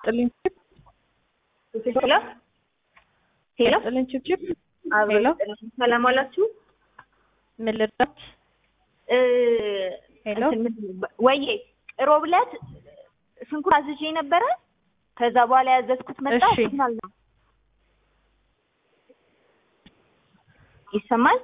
ጥልኝ ሄሎ ሄሎ ጥልኝ ችብችብ አብሮ ሄሎ ሰላም አላችሁ? ምን ልርዳት? እ ሄሎ እንትን ምንድን ነው፣ ወይዬ ሮብ ዕለት ሽንኩርት አዝዤ ነበረ። ከዛ በኋላ ያዘዝኩት መጣ። እሺ። ሲግናል ነው ይሰማል?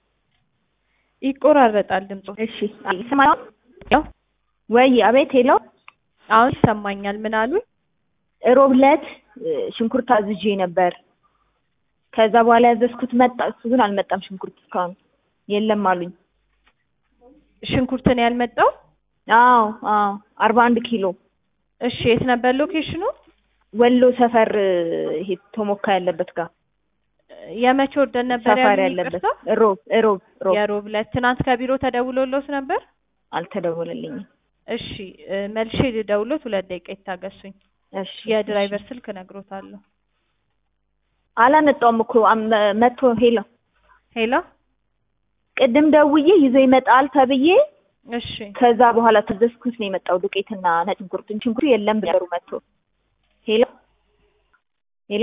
ይቆራረጣል ድምፁ። እሺ ይሰማል? ያው ወይ አቤት። ሄሎ አሁን ይሰማኛል። ምን አሉ? ሮብ ዕለት እ ሽንኩርት አዝዤ ነበር። ከዛ በኋላ ያዘዝኩት መጣ። እሱ ግን አልመጣም። ሽንኩርት እስካሁን የለም አሉኝ። ሽንኩርት ነው ያልመጣው? አዎ አዎ፣ አርባ አንድ ኪሎ እሺ የት ነበር ሎኬሽኑ? ወሎ ሰፈር እ ይሄ ቶሞካ ያለበት ጋር የመቼ ወርደን ነበር ሰፈር ያሉኝ? ያለበት ይቅርታ? ሮብ ሮብ ሮብ የሮብ ዕለት ትናንት ከቢሮ ተደውሎሎት ነበር? አልተደወለልኝም። እሺ እ መልሼ ልደውሎት ሁለት ደቂቃ ይታገሱኝ። እሺ የድራይቨር ስልክ እነግሮታለሁ። አላመጣውም እኮ አም- መጥቶ ሄሎ ሄሎ ቅድም ደውዬ ይዞ ይመጣል ተብዬ እሺ ከዛ በኋላ ተዘዝኩት ነው የመጣው ዱቄትና ነጭ ሽንኩርት ሽንኩርቱ የለም ብለሩ መጥቶ ሄሎ ሄሎ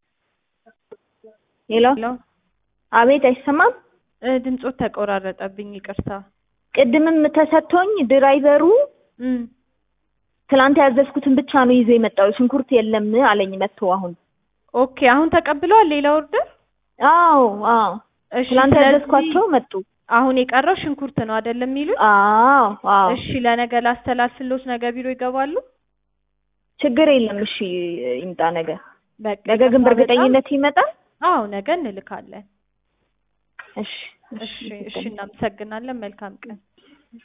ሄሎ ሄሎ አቤት አይሰማም እ ድምፆት ተቆራረጠብኝ። ይቅርታ። ቅድምም ተሰጥቶኝ ድራይቨሩ እም ትላንት ያዘዝኩትን ብቻ ነው ይዞ የመጣው ሽንኩርት የለም አለኝ መጥቶ አሁን ኦኬ አሁን ተቀብለዋል ሌላ ኦርደር? አዎ አዎ እሺ ትላንት ስለዚህ ያዘዝኳቸው መጡ አሁን የቀረው ሽንኩርት ነው አይደለም የሚሉት? አዎ አዎ እሺ ለነገ ላስተላልፍሎት ነገ ቢሮ ይገባሉ? ችግር የለም እሺ ይምጣ ነገ በቃ ነገ ግን ይቅርታ በእርግጠኝነት ይመጣል በጣም- አዎ ነገ እንልካለን። እሺ እሺ እሺ እናመሰግናለን። መልካም ቀን።